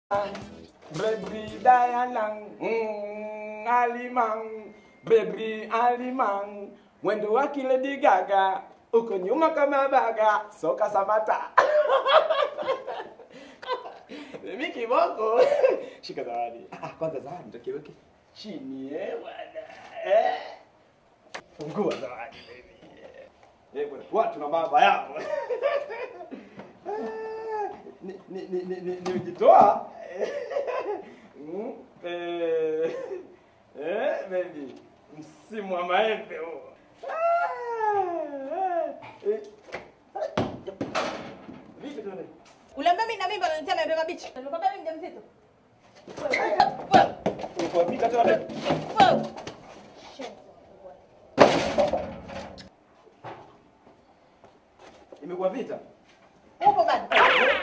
Brebri dayanang, mm, alimang, brebri alimang, mwendo wake Lady Gaga, uko nyuma kama baga, soka samata. Mimi kiboko. Shika zawadi. Ah, kwanza zawadi ndio kiweke chini eh bwana. Eh. Fungua zawadi baby. Eh bwana, watu na baba yao. ni ni ni ni ni nimejitoa. Mm, eh, eh, baby. Msimu wa maembe huo. Ah, eh, eh. Vipi tena? Uliambia mimi na mimba unanitia maembe mabichi. Nilikwambia mimi mjamzito. Ulikuwa pika tena baby? Wewe. Imekuwa vita? Upo bado.